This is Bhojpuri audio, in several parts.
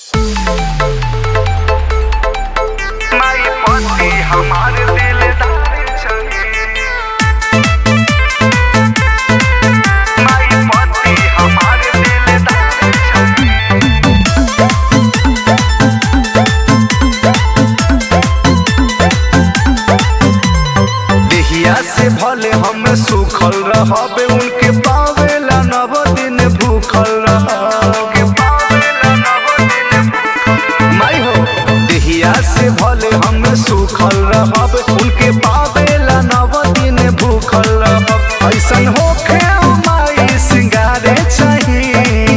रहबे उनके पावेला नव दिन भूखल रहबे पावेला नव दिन भूखल माई हो देहिया से भले हम सुखल रहब उनके पावेला नव दिन भूखल रहब ऐसन होखे ओ माई सिंगारे चाही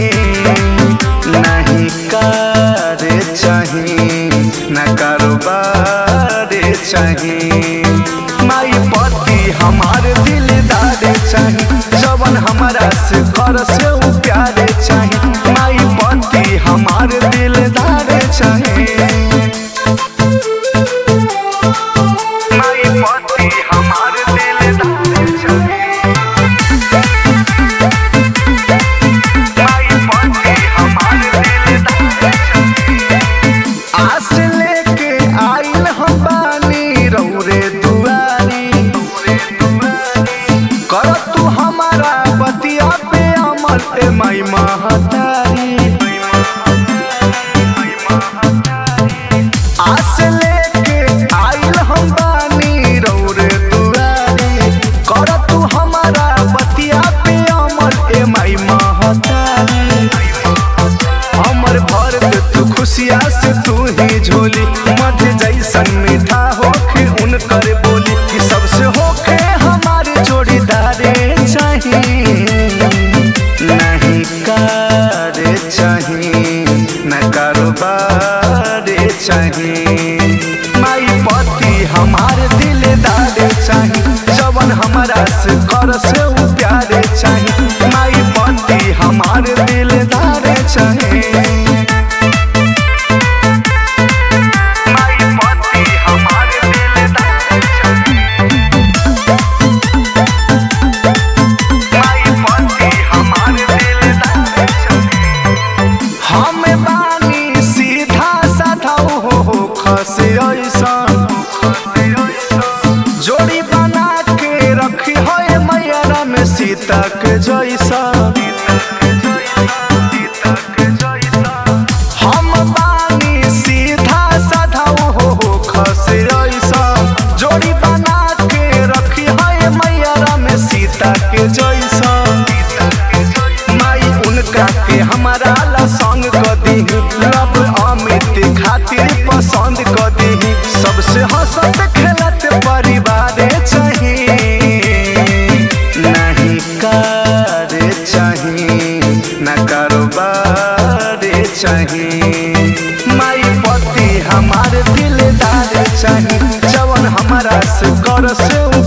नहीं करे चाही न कारोबार चाही माई पति हमार दिलदार चाही जवन हमारा से घर से उ प्यारे चाही माई पति हमार दिलदार चाही माई पति हमार दिलदार चाही माई पति हमार दिलदार चाही आस लेके आइल हम बानी रौरे दुआरी कर तू हमारा बतिया पे अमल ए माई महतारी आस लेके आइल हम बानी रौरे दुआरी कर तू हमारा बतिया पे अमल ए माई महतारी हमर भर दे तू खुशिया से तू ही झोली मध जैसन मीठा होखे उनकर बोली कि सबसे होखे हमारे जोड़ीदारे चाही नहीं करे चाही न कारोबार चाही माई पति हमार दिलदार चाही जवन हमारा से कर से उ प्यारे चाही माई पति हमार दिलदार चाही माई पति हमार दिलदार चाही माई पति हमार दिलदार चाही हम बानी सीधा साधा हो हो खसे ऐसन जोड़ी बना के रखी है मैया में सीता के जैसा हम बानी सीधा साधा हो हो खसे ऐसन जोड़ी बना के रखी है मैया में सीता के जैसा माई उनका के हमारा ला संग क दीही लब अमित खातिर पसंद क दीही सबसे हंसत खेलत परिवार चाही नहीं करे चाही न कारोबार चाही माई पति हमार दिलदार चाही जवन हमारा से कर से उ